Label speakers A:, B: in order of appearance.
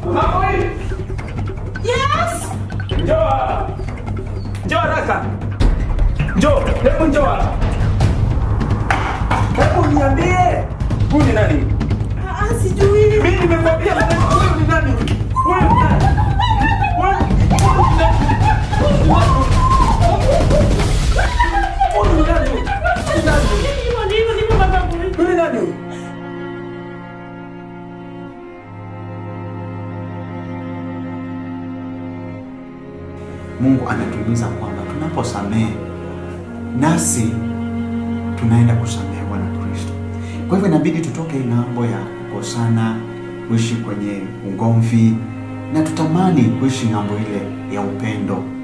A: Mamoi!
B: Yes!
A: Njoo hapa. Njoo haraka. Njoo, hebu njoo hapa. Hebu niambie. Huyu ni nani?
B: Ah, ah, sijui.
A: Mimi nimekwambia maneno, huyu ni nani? Huyu ni nani? Huyu huyu ni nani? Huyu ni nani? Huyu ni nani? Huyu ni nani?
B: Hivyo ndivyo ndivyo baba kuli.
A: Huyu ni nani?
C: Mungu anatuhimiza kwamba tunaposamehe nasi tunaenda kusamehewa na Kristo. Kwa hivyo inabidi tutoke hii ng'ambo ya kukosana, kuishi kwenye ugomvi na tutamani kuishi ng'ambo ile ya upendo